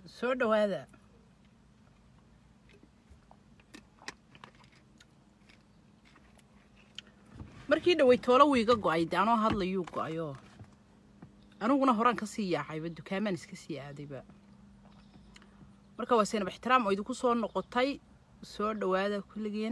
soo dhawaada markii dhawey toolo wiiga go-ay de anoo hadlayuu go-ayo aniguna horaan kasii yaacayba dukaamaan iska sii aadayba marka waa saynab ixtiraam oo idinku soo noqotay soo dhawaada kulligeen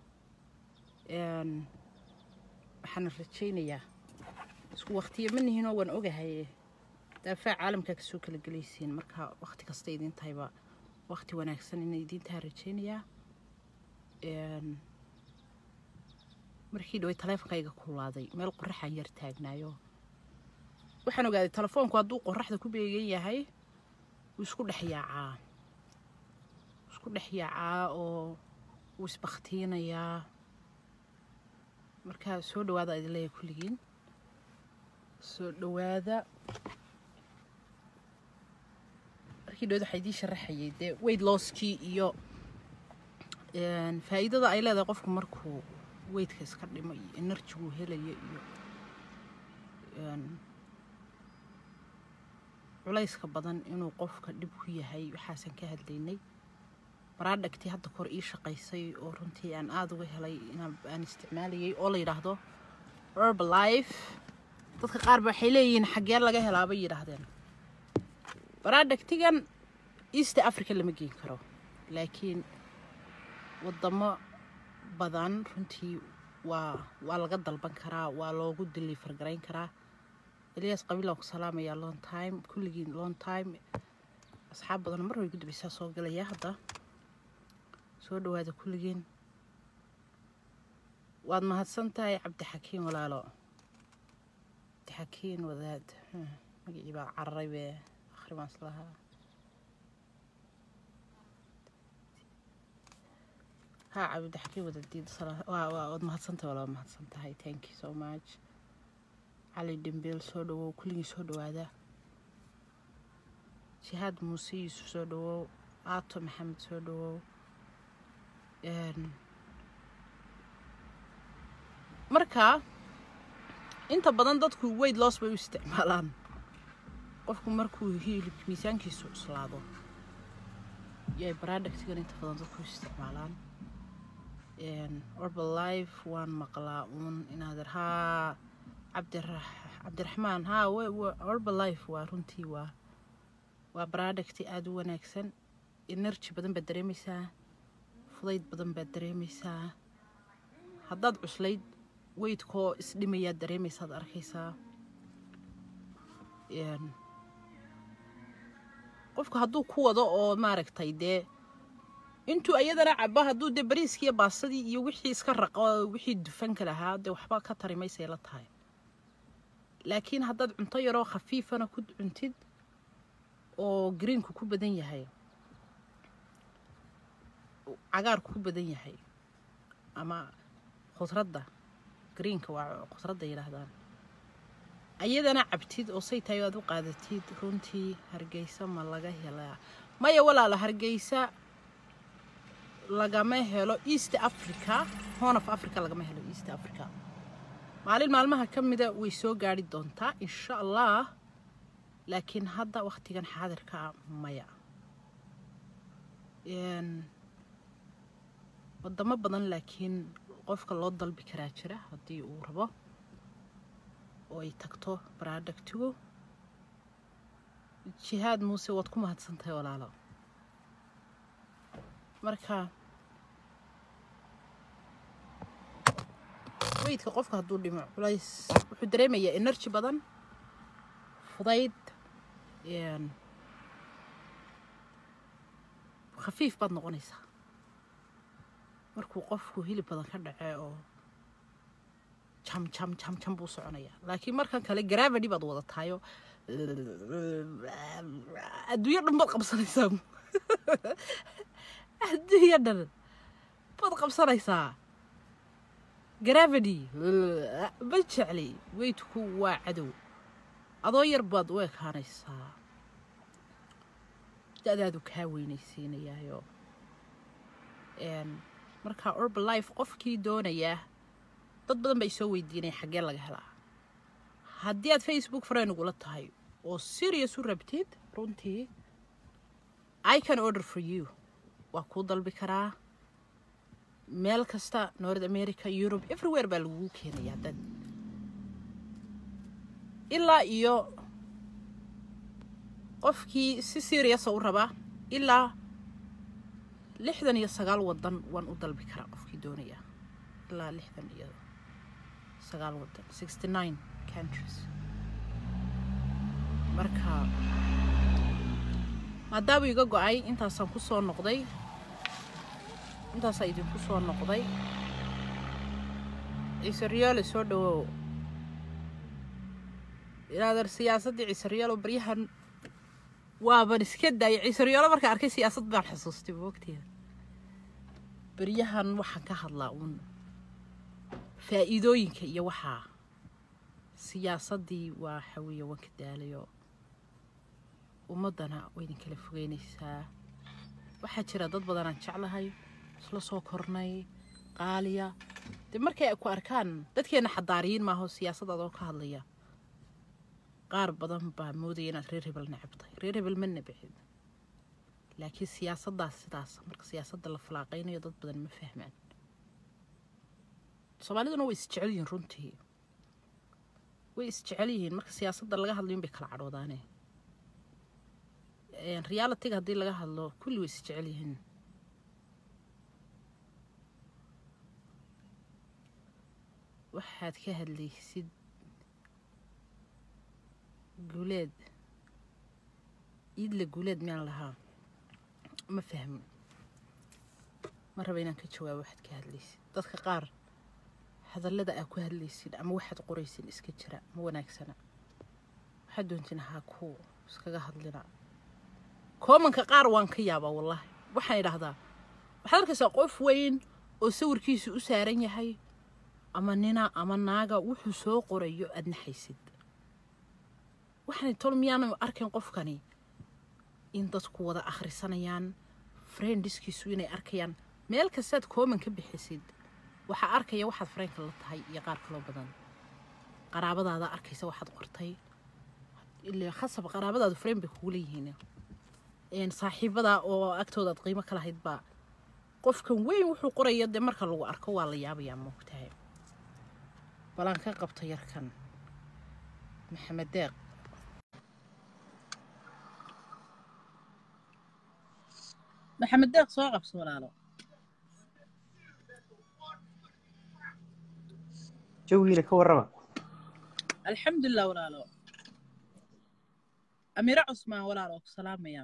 waxaana rajaynayaa isku waktiya ma nihinoo waan ogahay daafaa caalamkaa kasoo kala gelaysiin marka wakti kasta idin tahayba wakti wanaagsan ina idin taha rajaynayaa markii dhaway taleefonkayga kulaaday meel qoraxaan yar taagnaayo waxaan ogaaday telefoonku hadduu qoraxda ku beegan yahay wuu isku dhex yaacaa isku dhex yaacaa oo wuu isbaktiinayaa markaa soo dhawaada idin leeyahay kulligiin soo dhawaada markii dhawad waxaa idiin sharaxayay dee weyd looskii iyo faa'iidada ay leedahay qofku markuu weydka iska dhimo iyo enerjiguu helaya iyo culayska badan inuu qofka dhib ku yahay waxaasan ka hadlaynay baraadhagtii hadda kor ii shaqaysay oo runtii aan aada uga helay aan isticmaalayay oo la yidhaahdo herbalife dadka qaar ba waxay leeyihiin xaggee laga helaa bay yidhaahdeen baraadhagtigan east africa lama geen karo laakiin wadamo badan runtii waa waa laga dalban karaa waa loogu deliver garayn karaa eliyaas qabiilaan ku salaamayaa long time kulligiin long time asxaab badan mar way gudbaysaa soo galaya hadda soo dhawaada kulligiin waad mahadsan tahay cabdixakiin walaalo cabdixakiin wadaad magacii baa cararay bee akhri baan islahaa ها عبد حكي ودديد صراحة واد مهدسنتها ولا مهدسنتها هاي thank you so much علي دمبيل soo dhawow kulligii soo dhawaada jihaad muuse yuusuf soo dhawow aato maxamed soo dhawow marka inta badan dadku weyd loos bay u isticmaalaan qofku markuu hilib miisaankiisu cuslaado yay baraadhagtigan inta badan dadku u isticmaalaan orbalife waan maqlaa uun inaader haa cabdiraxmaan haa orbalife waa runtii waa waa baraadhagti aada u wanaagsan energy badan baad dareemaysaa fudayd badan baad dareemaysaa haddaad cuslayd weydkoo isdhimayaad dareemaysaad arkaysaa qofku hadduu ku wado oo maaragtay dee intuu ayadana cabo hadduu dee bariiskiiyo baasadii iyo wixii iska raqo wixii dufanka lahaa dee waxba ka tari maysay la tahay laakiin haddaad cunto yaroo khafiifana ku cuntid oo greenku ku badan yahay cagaarku ku badan yahay ama khudradda greenka waa khudradda yidhaahdaan ayadana cabtid oo say tahay aad u qaadatid runtii hargeysa ma laga helaa maya walaala hargeysa lagama helo east africa horn of africa lagama helo east africa maalin maalmaha ka mida way soo gaari doontaa insha allah laakiin hadda wakhtigan xaadirkaa maya wadamo badan laakiin qofka loo dalbi karaa jira haddii uu rabo oo ay tagto baraadhagtigu jihaad muuse waad ku mahadsan tahay walaalo marka weydka qofka hadduu dhimo culays wuxuu dareemayaa energy badan fudayd khafiif baad noqonaysaa markuu qofku hilib badan ka dhacee oo jam jam jam jam buu soconayaa laakiin markan kale gravity baad wadataayo adduunyo dhan baad qabsanaysaa adduunyo dhan baad qabsanaysaa gravity ma jecli weydku waa cadow adoo yar baad u ekaanaysaa da-daadu kaa weynaysiinayaayo marka urbalife qofkii doonayaa dad badan bay soo weydiinaya xaggee laga helaa haddii aad facebook friend ugula tahay oo serious u rabtid runtii i can order for you waa kuu dalbi karaa meel kasta north america europe everywhere baa lagugu keenaya dad ilaa iyo qofkii si seriousa u rabaa ilaa lixdan iyo sagaal wadan waan u dalbi karaa qofkii doonaya ilaa lixdan iyo sagaal wadan sixty nine countries marka maadaama iga go-ay intaasaan ku soo noqday intaasaa idinku soo noqday ciise riyaale soo dhawow inaadan siyaasaddii ciise riyaalo baryahan waaban iska daayay ciise riyaalo markaan arkay siyaasad baan xusuustay moogteeda baryahan waxaan ka hadlaa uun faa'iidooyinka iyo waxaa siyaasaddii waa xawiya waan ka daalayo ummaddana way idin kala fogeynaysaa waxaa jira dad badanaan jeclahay isla soo kornay qaaliya dee markay ku arkaan dadkeenna xadaariyiin maaho siyaasad adoo ka hadlaya qaar badan baa moodaya inaad reer hebel necab tahay reer hebel ma nebcid laakiin siyaasaddaas sidaas marka siyaasadda la falaaqaynayo dad badan ma fahmaan soomaaliduna way isjecel yihiin runtii way isjecel yihiin marka siyaasadda laga hadlayo in bay kala cadhoodaane realitiga haddii laga hadlo kulli way isjecel yihiin waxaad ka hadlaysid guuleed iidla guuleed miyaan lahaa ma fahmin ma raba inaan ka jawaabo waxaad ka hadlaysid dadka qaar hadallada aa ku hadlaysid ama waxaad qoraysid iska jira ma wanaagsana waxaad doontiin haa ku iskaga hadlina koomanka qaar waan ka yaabaa wallaahi waxaan idhaahdaa waxaad arkaysaa qof weyn oo sawirkiisu u saaran yahay ama nina ama naaga wuxuu soo qorayo aad naxaysid waxaan tol miyaanu arkayn qofkani in dadku wada akhrisanayaan friendiskiisu inay arkayaan meel kastaad kooman ka bixisid waxaa arkaya waxaad freenka la tahay iyo qaar kaloo badan qaraabadaada arkaysa waxaad qortay ilaa khasab qaraabadaadu freen bay kugu leeyihiin saaxiibada oo agtoodaad qiimo ka lahayd baa qofkan weyn wuxuu qoraya dee marka lagu arko waa la yaabayaa moogtahay balaan ka qabto yarkan maxamed deeq maxamed deeq soo qabso walaalo jawiila ka warrama alxamdulilah walaalo amiire cusmaan walaalo ku salaamaya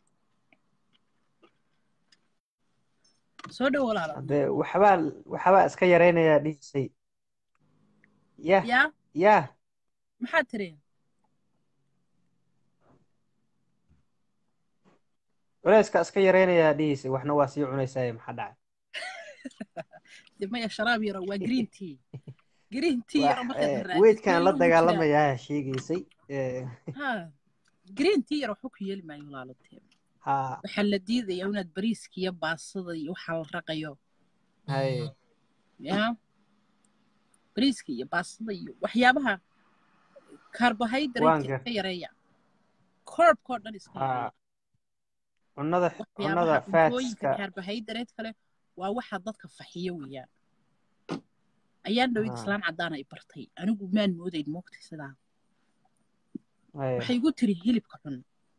soo dhow walaalo haddee waxbaa waxbaa iska yaraynayaa dhihisay yah yaa yah maxaad tiri culayska iska yaraynayaa dhihisay waxna waa sii cunaysaaye maxaa dhacay de maya sharaab yaro waa green tea green tea yaro markaad raadis weydkaan la meel lagu jiraa. dagaalamayaa sheegaysay ha green tea yaro waxba ku yeeli maayo walaalo tee ha waxaa la diidaya inaad bariiska iyo baasada iyo waxaa la raqayo hay ya bariiska iyo baasada iyo waxyaabaha carbohydrate Waanka. iska yareeya korbkoo dhan iska ha yareeya cunnada cunnada waxyaabaha cuntooyinka fatska carbohydrate kale waa waxa dadka faxiyo weeyaan ayaan dhowid Ah. islaan caddaana i bartay anigu maan moodayn moogtay sidaa hay waxay igu tiri hilibka cun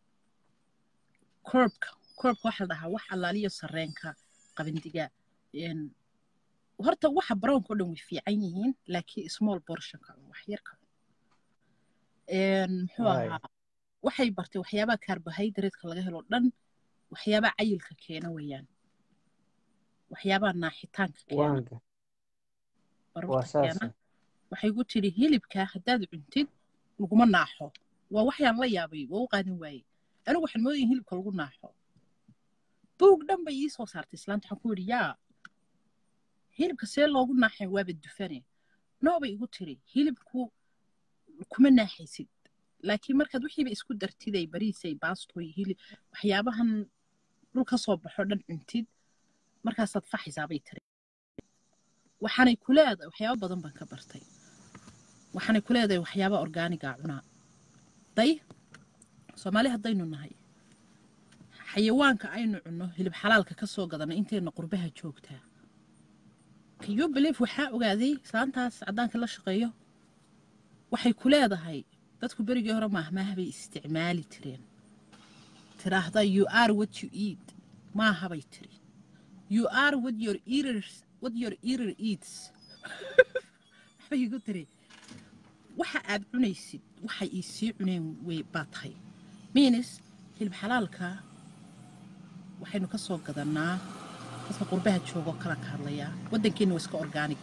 korbka korbka waxaa la dhahaa wax allaaliyo sarreenka qabandiga een, horta waxa brownka oo dhan way fiican yihiin laakiin small portionka cun wax yar ka cun Een, muxuu Right. ahaa waxay bartay waxyaabaha carbohydrate-ka laga helo dhan waxyaabaha cayilka keena weeyaan waxyaabaha naaxitaanka keena waanka waa baruurta saas keena waxay ku tiri hilibka haddaad cuntid laguma naaxo waa waxyaan la yaabay waa u qaadan waayey anigu waxaan moodaya hilibka lagu naaxo buug dhan bay ii soo saartay islaanta waxaan ku yidhi yaa hilibka see loogu naaxay waaba dufane noo bay igu tiri hilibku kuma naaxaysid laakiin markaad wixiiba isku dartiday bariisay baastoy hilib waxyaabahan dhul ka soo baxo dhan cuntid markaasaad faxaysaa bay tiri waxaanay ku leedahay waxyaabo badan baan ka bartay waxaanay ku leedahay waxyaaba orgaaniga cunaa day soomaali haddaynu nahay xayawaanka aynu cunno hilib xalaalka ka soo gadana intayna qurbaha joogtaa kayo belief waxaa ogaaday saantaas caddaanka la shaqeeyo waxay ku leedahay dadku berigii hore maahmaaha bay isticmaali jireen tiraahda you are what you eat maaha bay tiri you are what your eaters what your eater eats waxbay igu tiri waxa aad cunaysid waxay ii sii cuneen way baa tahay minis hilib xalaalka waxaynu ka soo gadannaa dadka qurbaha joogoo kala ka hadlayaa waddankeenna waa iska orgaanig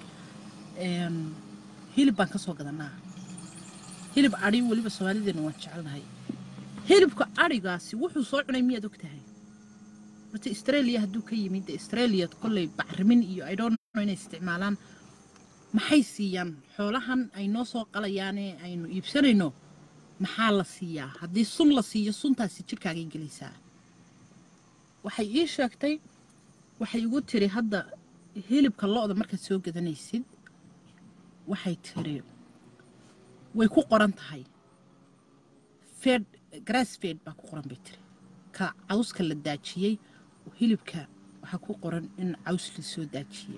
hilib baan ka soo gadannaa hilib adhi weliba soomaalideenna waan jecelnahay hilibka adhigaasi wuxuu soo cunay miyaad og tahay horta australia hadduu ka yimid de australia kolley bacrimin iyo i don't know inay isticmaalaan maxay siiyaan xoolahan ay noo soo qalayaane aynu iibsanayno maxaa la siiyaa haddii sun la siiyo suntaasi jirkaagay gelaysaa waxay ii sheegtay waxay igu tiri hadda hilibka lo-da markaad soo gadanaysid waxay tiri way ku qoran tahay fed grass fed baa ku qoran bay tiri ka cawska la daajiyey oo hilibka waxaa ku qoran in caws la soo daajiyey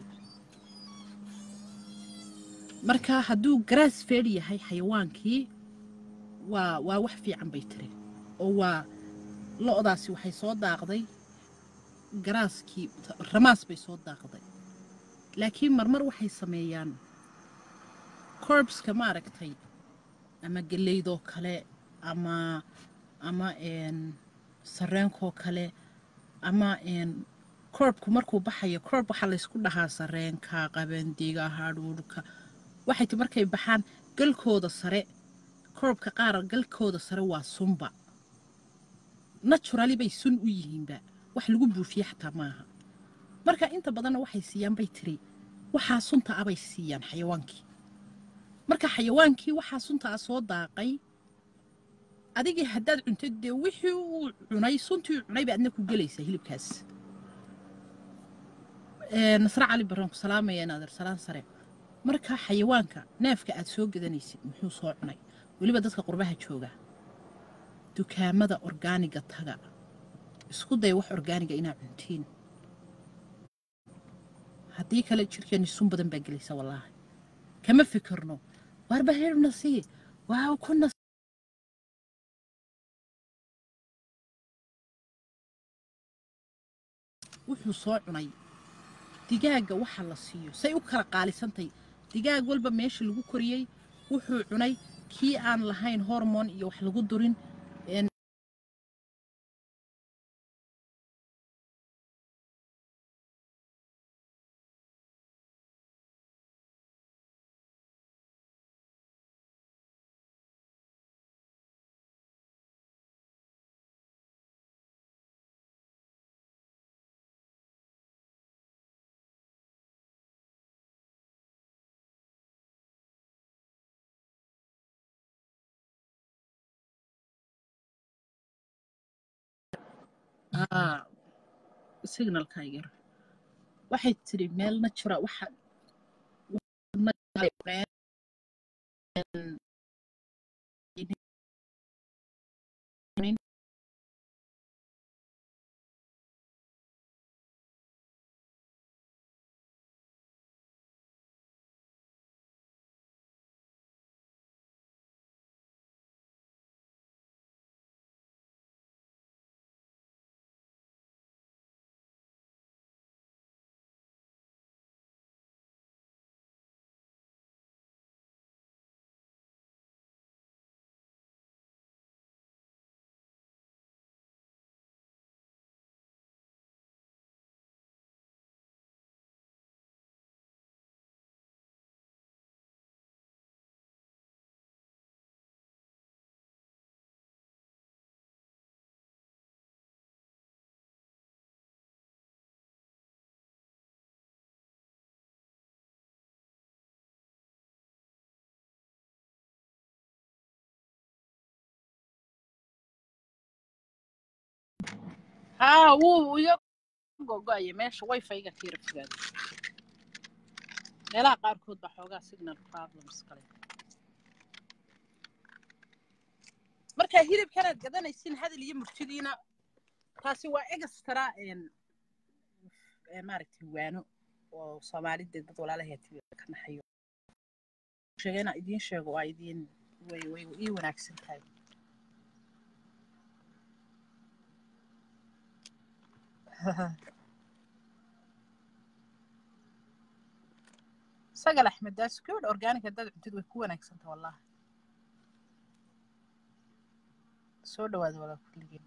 marka hadduu grass fed yahay xayawaankii waa waa wax fiican bay tiri oo waa lo-daasi waxay soo daaqday garaaskii ramaas bay soo daaqday laakiin marmar waxay sameeyaan corbska maaragtay ama geleydoo kale ama ama sareenkoo kale ama korbku markuu baxayo korb waxaa laysku dhahaa sareenka qabandiga hadhuudhka waxay ti markay baxaan galkooda sare korbka qaar galkooda sare waa sunba naturali bay sun u yihiinba wax lagu buufiye xataa maaha marka inta badanna waxay siiyaan bay tiri waxaa sunta ah bay siiyaan xayawaankii marka xayawaankii waxaa sunta ah soo daaqay adigii haddaad cuntid dee wixii uu cunay suntii uu cunay ba adna ku gelaysaa hilibkaas nasre cali baraan ku salaamaya inaader salaan sare marka xayawaanka neefka aad soo gadanaysid muxuu soo cunay weliba dadka qurbaha jooga dukaamada orgaaniga taga isku day wax orgaaniga inaa cuntiin haddii kale jirkeenni sun badan baa gelaysa wallaahi kama fikirno waarba heerna sii waa kuna wuxuu soo cunay digaagga waxa la siiyo say u kala qaalisantay digaag walba meesha lagu koriyey wuxuu cunay kii aan lahayn hormon iyo wax lagu durin signalka yar waxay tiri meel natura waxa haa wuu iga gogo'aya meesha wifi-ga ka yara fogaaday meelaha qaarkood baa xoogaa signal problems kale marka hilibkanaad gadanaysin hadal iyo murtidiina taasi waa extra een ee maaragtay waano oo soomaalida dad walaalaheed ka naxayo sheegay inaan idiin sheego waa idiin way way ii wanaagsan tahay sagal axmed daas gabadh organic haddaad cuntid way ku wanaagsanta wallahi soo dhawaada walaa kulligeen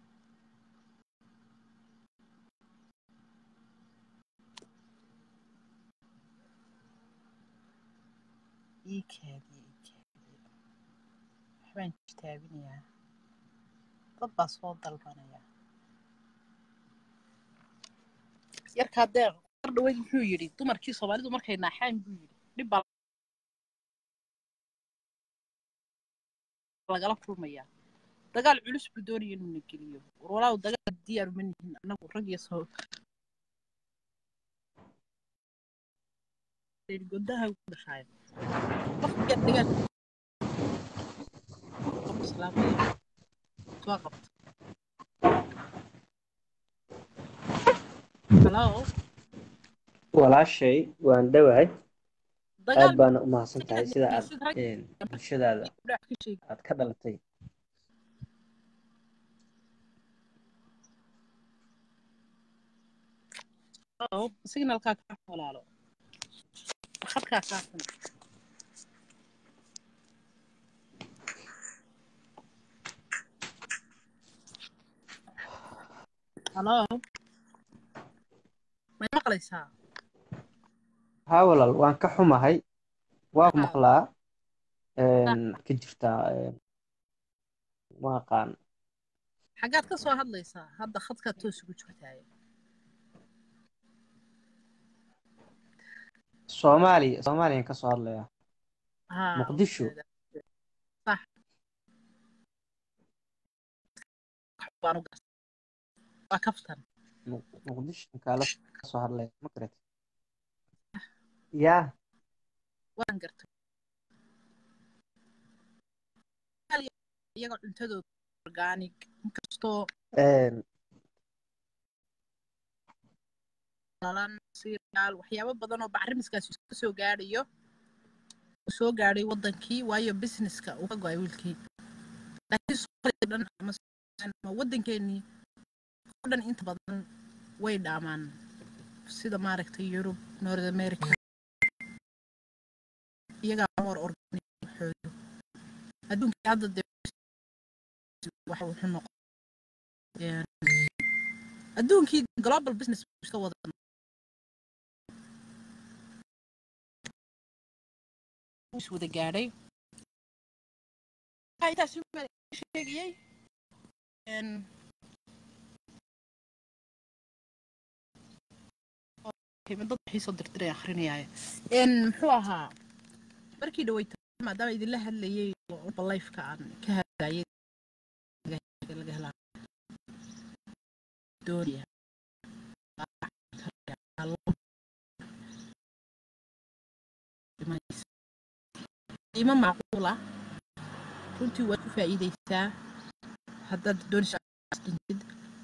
ii kaadiye ii kaadiye waxbaan jitaabinayaa dad baa soo dalbanaya yarkaa deeq mar dhaweyd muxuu yidhi dumarkii soomaalidu markay naaxaan buu yidhi dhib baa lagala kulmayaa dagaal culus buu doonaya inuu na geliyo war walaaw dagaal diyaar uma nihin annagu rag iyo soo godaha ku dhashaaya qofka dagaal salaamaya soo qabta halo walaashay waan dhowahay aad dagaal baana u mahadsan tahay sida aad sid rag een, bulshadaada kudhac ka sheegi aad ka dhalatay halo signalkaa kaa walaalo khadkaa kaa xun halo may maqlaysaa haa walaal waan ka xumahay waa ku Haa. maqlaa een, ka jirtaa een, ma aqaan xaggaad ka soo hadlaysaa hadda khadkaa toos ugu jirtaaye soomaaliya soomaaliyaan ka soo hadlayaa haa muqdisho sax baan u gas waa kaftan Mu- muqdisho kaala soo hadlaya ma garat yaa waan gartay iyaga cuntadooda organic inkastoo een, lalan siriyaal waxyaabo badan oo bacrimiskaasi ka soo gaadhayo uu soo gaadhay wadankii waayo businesska uu ka go-ay wiilkii laakiin Soomaaliya dhan ama ama wadankeenii oo dhan inta badan way dhaamaan sida maaragtay yurub north america iyagaa more organic xooyo adduunkii hadda dee waxa wuxuu noqon adduunkii global business buu iska wada is wada gaadhay waxaa intaas sheegayay een, okay, dad waxay soo dirdiray akrinayaaye een muxuu ahaa markii dhaweyta maadaama idinla hadlayay oo lifeka aan ka hadlayay laga helaa doonaya qiimo macquul ah runtii waad ku faa'iidaysaa haddaad doonaysa dhintid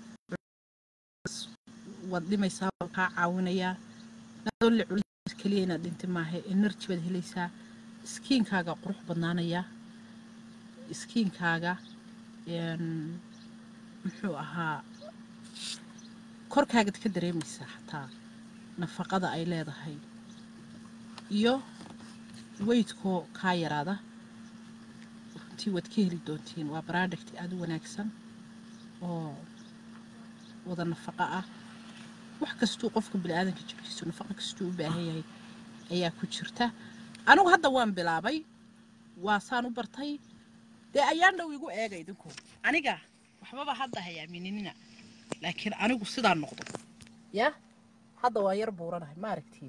waad dhimaysaa waa kaa caawinayaa nadolle culis keliya inaad dhinti maaha energy baad helaysaa iskiinkaaga qurux badnaanaya iskiinkaaga een, muxuu ahaa korkaagaad ka dareemaysaa xataa nafaqada ay leedahay iyo weydkoo kaa yaraada runtii waad ka heli doontiin waa product aada u wanaagsan oo wada nafaqo ah wax kastuu qofka biniaadanka jirkiisu nafaqo kastuu u baahan yahay ayaa ku jirta anigu hadda waan bilaabay waa saan u bartay dee ayaan dhow igu eega idinku aniga waxbaba hadda hayaaminina laakiin anigu sidaan noqdo ya hadda waa yar buuranahay ma aragtiin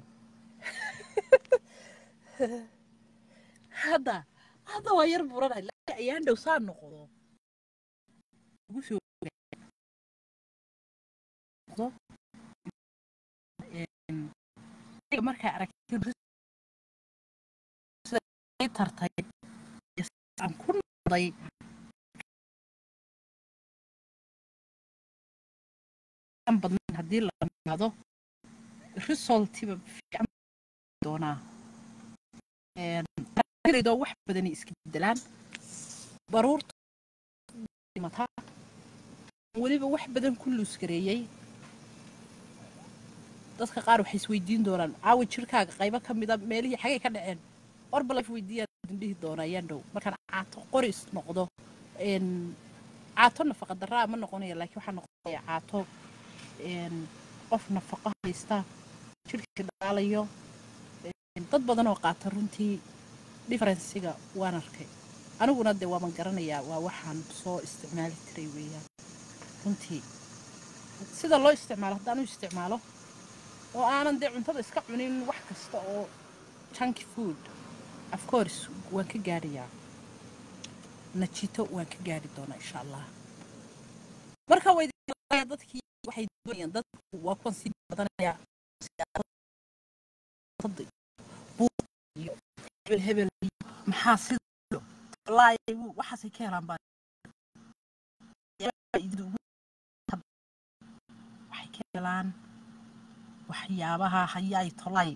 hadda hadda waa yar buuranahay laakiin ayaan dhow saan noqdo ugu soo noqdo aniga markaa aragtiin sida ay tartay aan ku noqday aan badnayn haddii la yimaado resultiba fiican doonaa ardaydo wax badani iska bedelaan baruurta dhimataa weliba wax badan ku luusgareeyey dadka qaar waxay isweydiin doonaan caawa jirkaaga qaybo ka mida meelihii xagay ka dhaceen orbala weydiiyaan dhihi doonaa yandhow markaan caato qoris noqdo caato nafaqa daraa ma noqonaya laakiin waxaa noqonaya caato qof nafaqo haysta jirkii dhalaalayo dad badan oo qaata runtii differensiga waan arkay aniguna dee waaban garanayaa waa waxaan soo isticmaali jiray weeyaan runtii sida loo isticmaalo haddaan u isticmaalo oo aanan dee cuntada iska cunin wax kasta oo junky food of course waan ka gaadhayaa najito waan ka gaari doonaa insha allah marka way dadkii waxay doonayaan dadku waa kuwan sii badanaya iyo hebel hebel maxaa sida wallaahi waxaasay ka helaan baa waxay ka helaan waxyaabaha hayaay tolay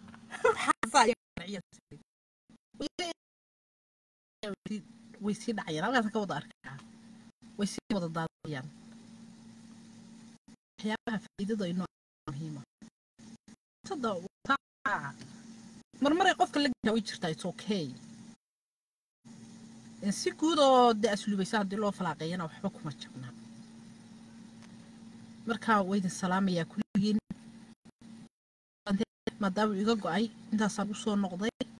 way sii dhacayaan halkaas ka wada arkaa way sii wada daadayaan waxyaabaha faa'iidada inoo muhiima marmaray qofka la garaa way jirtaa it's okay si guud oo dee asluubaysa haddii loo falaaqeeyana waxba kuma jabna marka waydin salaamayaa kulligiin maadaama iga go-ay intaasaan usoo noqday